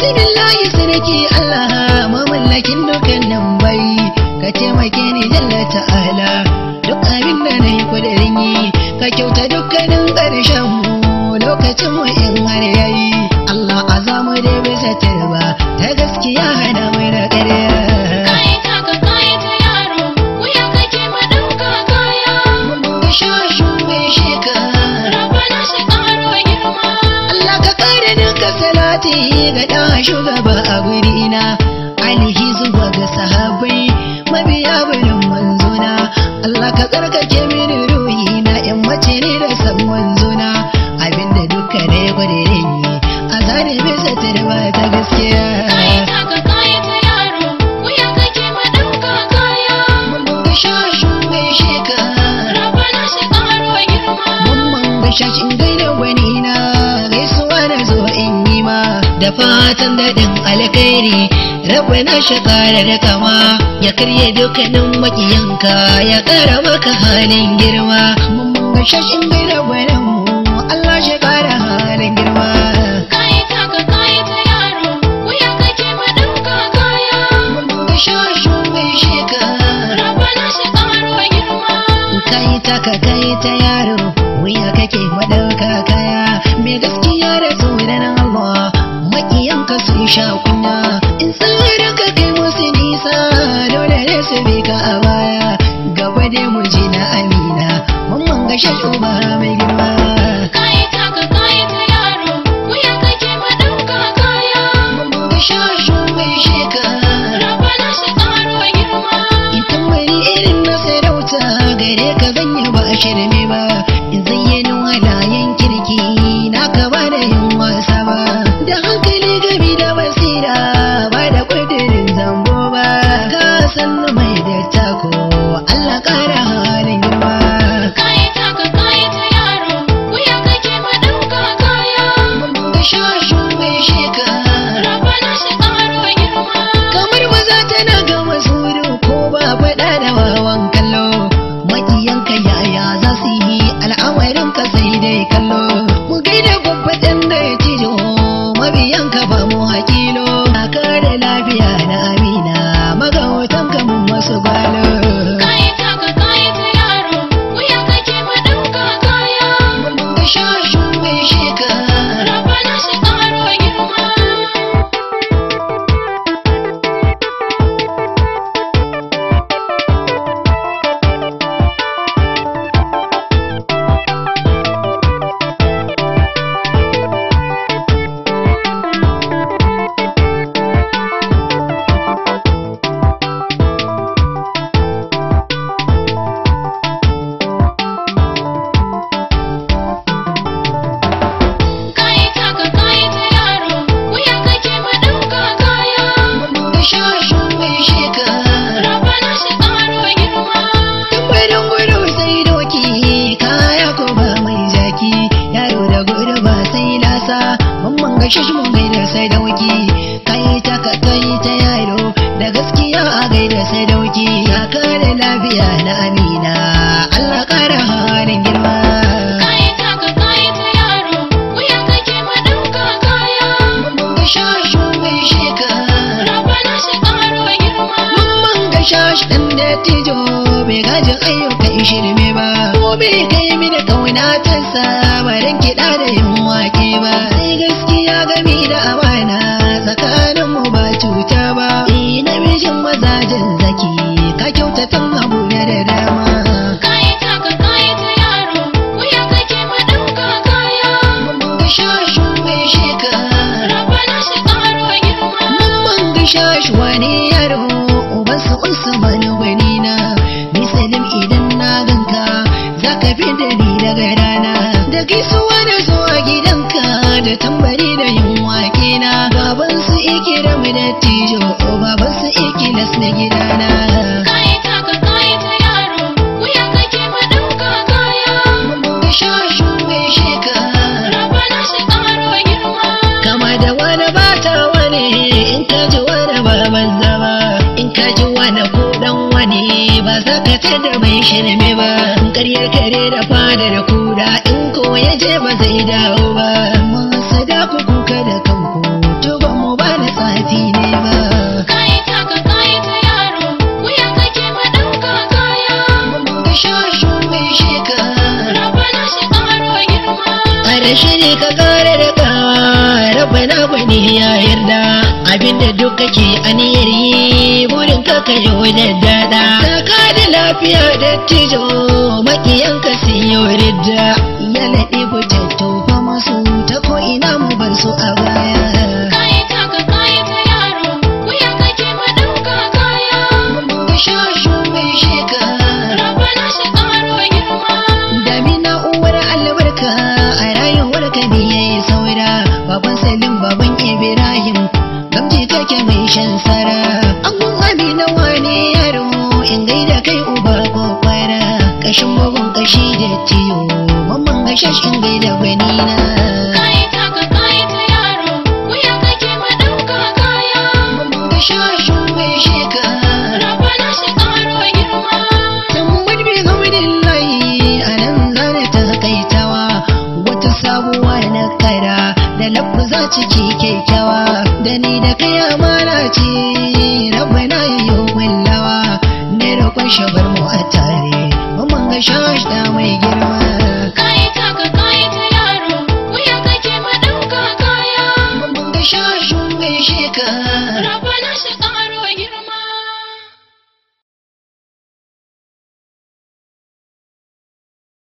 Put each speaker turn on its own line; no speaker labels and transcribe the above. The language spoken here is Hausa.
bismillahi sarki Allah mamallakin dukkanin bai ka taimake ni jalla ta'ala duk abin da na yi kudirin yi ka kyauta dukkanin ƙarshen mu lokacin mu in har yayi Allah azamu da bisa tarba ta gaskiya hana mai da ƙarya
Kayi taka kayi ta yaro, wuya kake madauka kaya.
mun shashu mai shekara
Rabana shi karo girma.
Allah ka kare duka salati ga ɗan shugaba a gurina alihi zuwa ga sahabai mabiya bulin manzona Allah ka tsarkake mini ruhi na in mace ne da san manzona abinda duka ne gudirin yi a zane bisa tarba ta gaskiya
Kayi taka kayi ta yaro, wuya kake madauka kaya.
mun ga shashu mai shekara
Rabana shi karo girma.
Mamman bashashin gaida wani na gaisuwa na zo in yi ma da fatan daɗin alkhairi rabu na shakara da kama ya karye dukkanin makiyanka ya ƙara maka halin girma Mamman bashashin gaida wani mu Allah shi ƙara halin girma
Kayi taka kayi ta yaro, wuya kake madauka kaya.
Mamman bashashin mai shekara
Rabana shi karo girma.
kai ta ka kai ta yaro wuya kake madauka kaya mai gaskiya da tsoron Allah makiyanka sun sha kunya in tsarin ka kai musu nisa dole ne su bi ka a baya gaba dai mu ji na amina mamman ga shashuba mai girma
Kayi taka kayi ta yaro, wuya kake madauka kaya.
mamman ga shashu mai shekara
Rabana shi karo girma.
in tambari irin na sarauta gare ka zan yi ba a shirme ba in zayyano halayen kirki na ka ba da yin wasa ba da hankali gami da basira ba da kudirin zambo ba ka san mai da tako Allah kara halin girma
Kayi taka kayi ta yaro, wuya kake madauka kaya.
mun ga shashu mai shekara
Rabana shi karo girma.
kamar maza tana ga masuru ko ba faɗa da wawan kallo makiyanka yaya za su yi al'amarin ka sai dai kallo mu gaida babbaɗin da ya cijo mabiyanka ba mu hakilo a kare lafiya na amina magautan ka mun masu gwalo
Kayi taka kayi ta yaro, wuya kake madauka kaya.
mun ga shashu mai shekara
Rabana shi karo girma. Kayi taka kayi ta yaro, wuya kake madauka kaya.
mun ga shashu mai shekara
Rabana shi karo girma.
Tambarin gudu sai doki kaya ko ba mai jaki yaro da gudu ba sai lasa mamman ga shashi mun gaida sai dauki kai ta ka kai ta yaro da gaskiya a gaida sai dauki kaka da lafiya na amina Allah kara halin girma
Kayi taka kayi ta yaro, wuya kake madauka kaya.
mamman ga shashi mai shekara
Rabana shi karo girma.
mamman ga shashi dan da tijo bai gajin ayyukan shirme ba ko bai kai mini kauna ta sabarin kiɗa da yin wake ba sai gaskiya gami da amana tsakanin mu ba cuta ba eh namijin mazajen zaki ka kyautatan abu da dama
Kayi taka kayi ta yaro, wuya kake madauka kaya.
mamman ga shashi mai shekara
Rabana shi karo girma.
Mamman gasha shi wani yaro ubansa Usman gwani na misalin idan na ganka za ka fi da ni daga rana da gaisuwa da zuwa gidanka da tambari da yin wake na baban su ikiram da tijo baban su ikilas na gidana
Kayi taka kayi ta yaro, wuya kake madauka kaya.
Mamman gasha shi mai shekara
Rabana shi karo girma.
kama da wani bata wani in ka ji wani baban zama in ka ji wani ko dan wani ba za ka tada mai shirme ba in karyar kare da fada da kuda in ko ya je ba zai dawo ba masu da ku kuka da kanku tuban mu ba da shiri ka kare da kawa rabbana gwani ya yarda abinda duk kake aniyar yi burin ka ka yi wajen dada ka da lafiya da tijo makiyan ka siyo ridda ya naɗe butattu fa masu ta ko ina mu ban su a baya
Kayi taka kayi ta yaro, wuya kake madauka kaya.
mun ga shashu mai shekara
Rabbana shi karo girma.
Damina uwar albarka a rayuwar ka ne ya yi saura baban Salim baban Ibrahim gamji take mai shan sara an amina wane yaro in gaida kai uba ko fara kashin bugun kashi da tiyo mamman ga shashin gaida gwanina
Kayi taka kayi ta yaro, wuya kake madauka kaya.
mamman ga shashin mai shekara
Rabbana shi karo girma.
Tambad bi hamdillahi a nan zane ta kaitawa wata sabuwa na kara da lafuza ciki kyakkyawa da ni da kai amana ce rabbana yayyo wallawa ne roƙon shabar mu a tare mamman ga shash da mai girma
Kayi taka kayi ta yaro, wuya kake madauka kaya.
mamman ga shash mai shekara
Rabbana shi karo